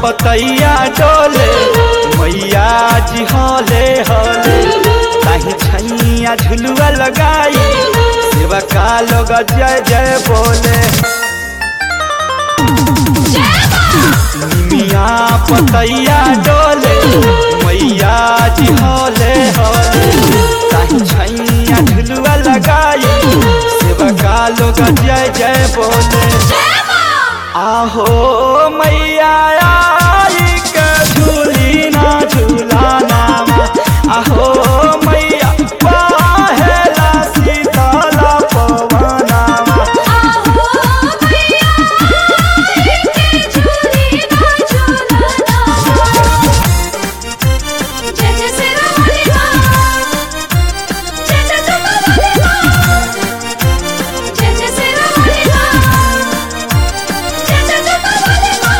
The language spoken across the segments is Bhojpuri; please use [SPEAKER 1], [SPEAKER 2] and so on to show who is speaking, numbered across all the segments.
[SPEAKER 1] पतैया डोले मैया जी हले हले ताही छैया झुलुआ लगाई सेवा का लोग जय जय बोले निमिया पतैया डोले मैया जी हले हले ताही छैया झुलुआ लगाई सेवा का लोग जय जय बोले आहो मैया आई के झूली ना झूलाना आहो मैया पहेला सीताला पवना
[SPEAKER 2] आहो मैया के झूली ना झूलना जय जय सिरा वाली माँ जय जय जुम्मा वाली माँ जय जय सिरा वाली माँ जय जय जुम्मा वाली माँ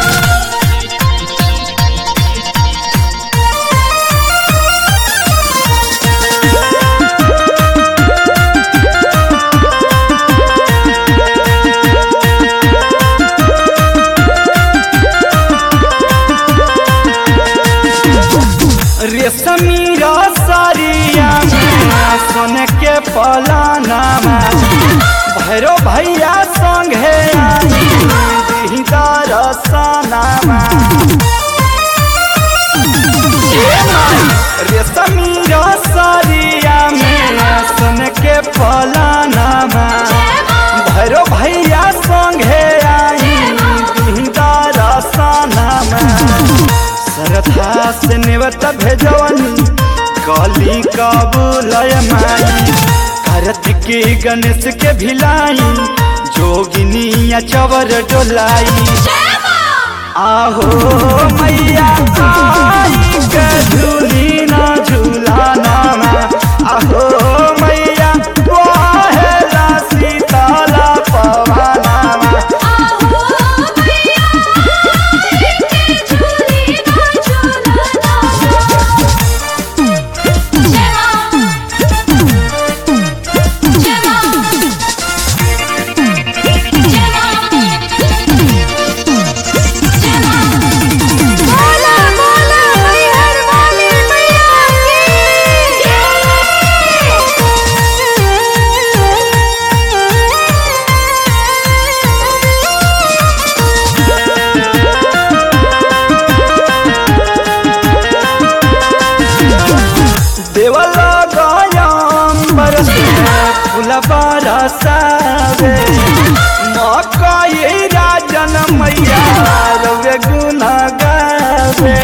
[SPEAKER 1] रेशमी रसरिया में सोन के पलाना भैरो भैया संगे रसनामा रेशमी रसरिया में सोन के पलाना भैरो भैया संगे आई रसनामा श्रद्धा से निवत भेजवनी कली कबूलय माई कार्तिकी गणेश के भिलाई जोगिनी चवर डोलाई आहो मैया आई के झूली ना झूलाना आहो मैया वाहेला सीताला पवाना
[SPEAKER 2] आहो मैया के झूली ना झूलना जय माँ जय माँ जय माँ बोला बोला हर वाली मैया
[SPEAKER 1] देवल गयम्बर फूल बरसावे मकई राजन मैया रवे गुण गावे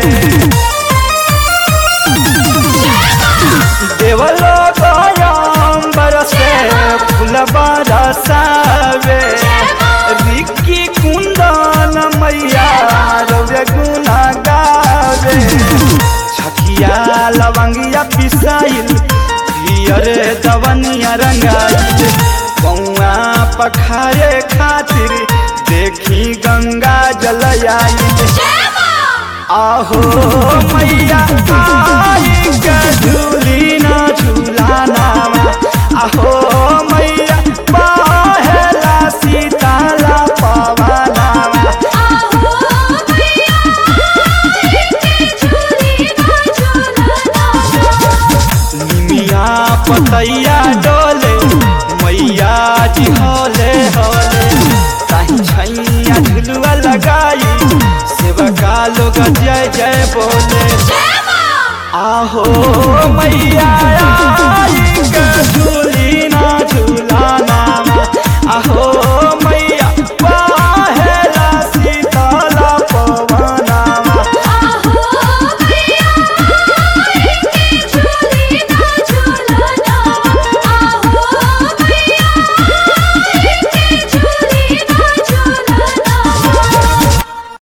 [SPEAKER 1] देवल गयम्बर से फूल बरसावे रिक्की कुंदन मैया रवे गुण गावे छकिया लवंगिया पिसाइल पियरे दवनिया रंगाइल कौआ पखारे खातिर देखी गंगा जल आइल आहो मैया आई के झूली ना झूलाना आहो मैया पहेला सीताला पवाना
[SPEAKER 2] आहो मैया के झूली ना झूलना
[SPEAKER 1] निमिया पतैया डोले मैया जी होले होले ताही छैया झुलुआ लगाई सेवका लोग जय जय बोले आहो मैया